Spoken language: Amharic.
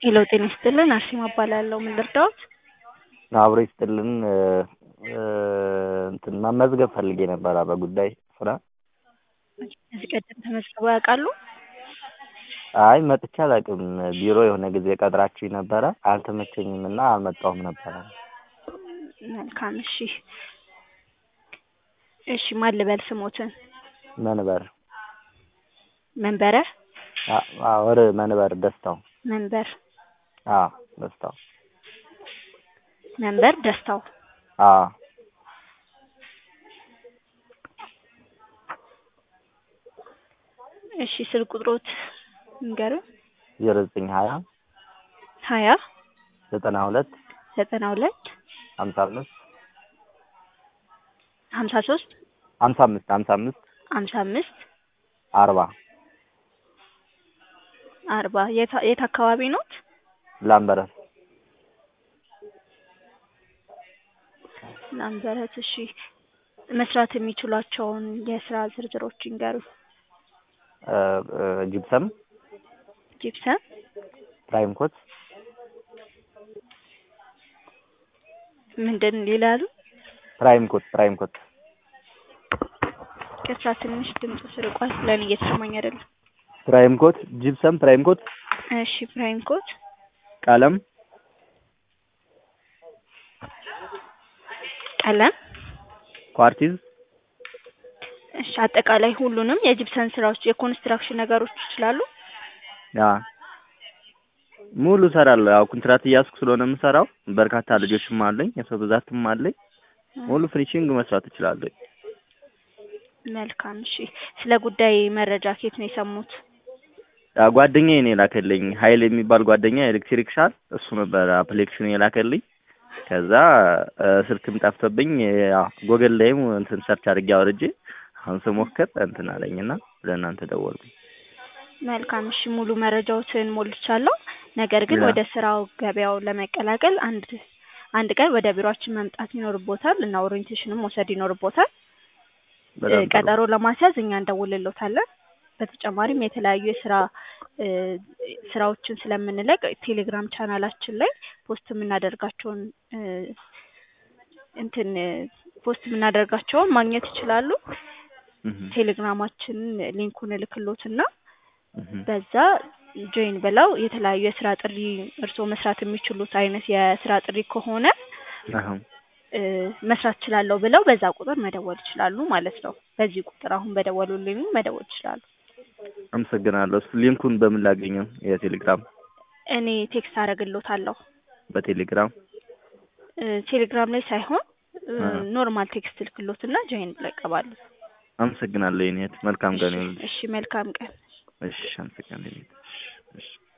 ሄሎ ጤና ይስጥልን አርሴማ እባላለሁ። ምን ልርዳዎት? አብሮ ይስጥልን እንትን መመዝገብ ፈልጌ ነበረ በጉዳይ ስራ። ከዚህ ቀደም ተመዝግበው ያውቃሉ? አይ መጥቼ አላውቅም። ቢሮ የሆነ ጊዜ ቀጥራችሁኝ ነበረ አልተመቸኝም እና አልመጣሁም ነበረ። መልካም እሺ። እሺ ማን ልበል ስሞትን? መንበር መንበረ ወር መንበር ደስታው መንበር አዎ ደስታው መንበር ደስታው አዎ እሺ ስልክ ቁጥሮት ንገሩን። ዜሮ ዘጠኝ ሀያ ሀያ ዘጠና ሁለት ዘጠና ሁለት ሀምሳ አምስት ሀምሳ ሶስት ሀምሳ አምስት ሀምሳ አምስት ሀምሳ አምስት አርባ አርባ የት የት አካባቢ ኖት? ላምበረት ላምበረት። እሺ መስራት የሚችሏቸውን የስራ ዝርዝሮች ይንገሩ። ጂፕሰም፣ ጂፕሰም፣ ፕራይም ኮት፣ ምንድን ይላሉ? ፕራይም ኮት ፕራይም ኮት ከስራ ትንሽ ድምፁ ስርቋል። ለእኔ እየተሰማኝ አይደለም። ፕራይም ኮት፣ ጂፕሰም፣ ፕራይም ኮት፣ እሺ ፕራይም ኮት፣ ቀለም፣ ቀለም፣ ኳርቲዝ፣ እሺ አጠቃላይ ሁሉንም የጂፕሰን ስራዎች የኮንስትራክሽን ነገሮች ይችላሉ? ያ ሙሉ እሰራለሁ። ያው ኮንትራት እያዝኩ ስለሆነ የምሰራው በርካታ ልጆችም አለኝ፣ የሰው ብዛትም አለኝ። ሙሉ ፊኒሺንግ መስራት እችላለሁ። መልካም እሺ። ስለ ጉዳይ መረጃ ከየት ነው የሰሙት? ያ ጓደኛዬ ነው የላከልኝ። ሀይል የሚባል ጓደኛ ኤሌክትሪክ ሻል እሱ ነበር አፕሊኬሽን የላከልኝ። ከዛ ስልክም ጠፍቶብኝ ያው ጎግል ላይም እንትን ሰርች አድርጌ አውርጄ አሁን ስሞክር እንትን አለኝና ለእናንተ ደወልኩኝ። መልካም እሺ። ሙሉ መረጃዎትን ሞልቻለሁ። ነገር ግን ያ። ወደ ስራው ገበያው ለመቀላቀል አንድ አንድ ቀን ወደ ቢሮአችን መምጣት ይኖርቦታል እና ኦሪየንቴሽንም መውሰድ ይኖርቦታል። በጣም ጥሩ። ቀጠሮ ለማስያዝ እኛ እንደውልሎታለን። በተጨማሪም የተለያዩ የስራ እ ስራዎችን ስለምንለቅ ቴሌግራም ቻናላችን ላይ ፖስት የምናደርጋቸውን እ እንትን ፖስት የምናደርጋቸውን ማግኘት ይችላሉ። እህ ቴሌግራማችንን ሊንኩን እልክሎትና እህ በዛ ጆይን ብለው የተለያዩ የስራ ጥሪ እርስዎ መስራት የሚችሉት አይነት የስራ ጥሪ ከሆነ አሁን እ መስራት እችላለሁ ብለው በዛ ቁጥር መደወል ይችላሉ ማለት ነው። በዚህ ቁጥር አሁን በደወሉልኝ መደወል ይችላሉ። አመሰግናለሁ። እሱ ሊንኩን በምን ላገኘው? የቴሌግራም እኔ ቴክስት አደርግሎታለሁ። በቴሌግራም እ ቴሌግራም ላይ ሳይሆን እ አ ኖርማል ቴክስት ልክሎትና ጆይን ብለው ይቀባሉ። አመሰግናለሁ የኔ እህት። መልካም ቀን ይሁንልሽ። እሺ መልካም ቀን። እሺ አመሰግናለሁ የኔ እህት። እሺ እሺ